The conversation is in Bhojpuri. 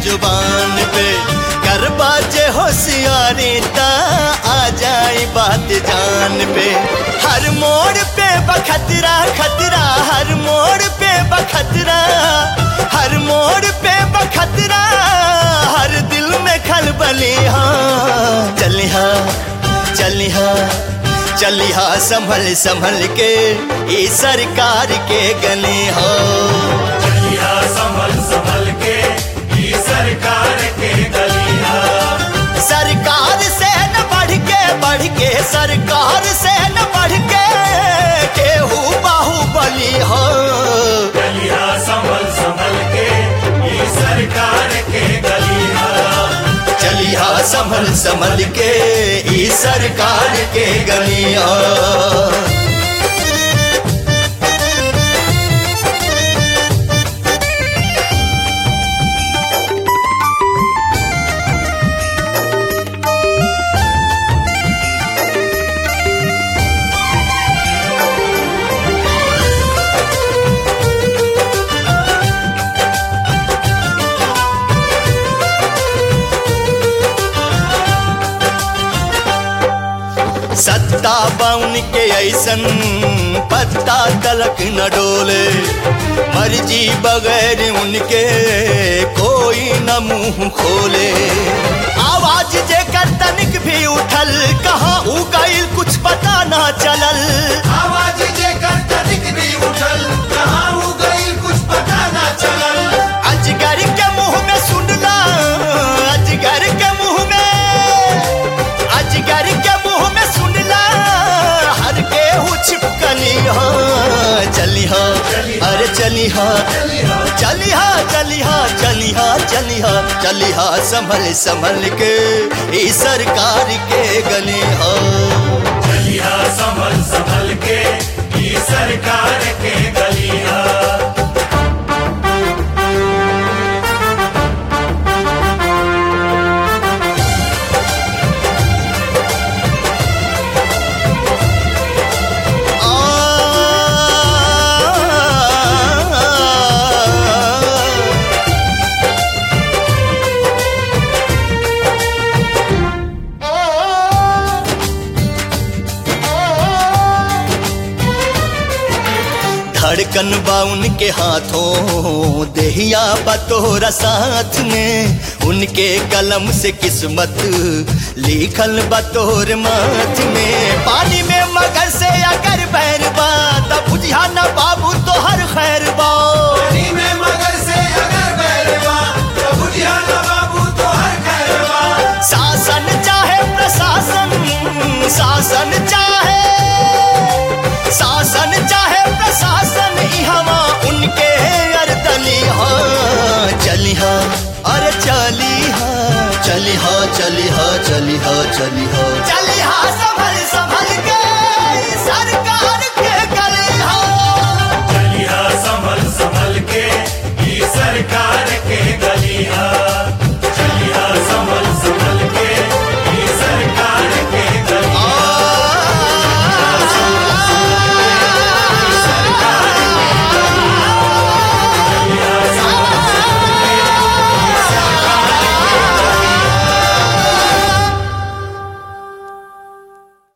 जुबान पे कर बाजे होशियारी ता आ जाए बात जान पे हर मोड़ पे बखतरा खतरा हर मोड़ पे बखतरा हर मोड़ पे बखतरा हर दिल में खलबली हाँ चलिहा चलिहा चलिहा संभल संभल के ई सरकार के गली हो चलिया संभल संभल के ई सरकार के गलिया सरकार से न बढ़ के बढ़ के सरकार से न बढ़ के केहू बाहुबली हो चलिया संभल संभल के ई सरकार के गलिया चलिहा संभल संभल के ई सरकार के गलिया सत्ता बाउन के ऐसन पत्ता तलक न डोले मर्जी बगैर उनके कोई न मुंह खोले आवाज जे कर तनिक भी उठल कहाँ उ गईल कुछ पता ना चलल आवाज जे कर तनिक भी उठल कहाँ हो गई कुछ पता ना चलल अजगर के मुंह में सुनला अजगर के मुंह में अजगर के मुंह में सुनला हर के हु छिपकली हो चली हो अरे चली हो चली हो चली हो चली हो चली हो चली हो संभल संभल के ई सरकार के गली हो चलिया संभल संभल के ई सरकार के गलिया आ धड़कन बा उनके हाथों देहिया बतोरा साथ में उनके कलम से किस्मत लिखल बतोर माथ में पानी में मगर से अगर बैर बा तब बुझिया न बाबू तो हर खैर बा पानी में मगर से अगर बैरवा तो बुझिया ना बाबू तो हर खैरवा शासन चाहे प्रशासन शासन चाहे शासन चाहे प्रशासन इहवा उनके अरदली हाँ चली हाँ अरे चली हाँ चली हाँ चली हाँ चली हाँ चली हाँ चली हाँ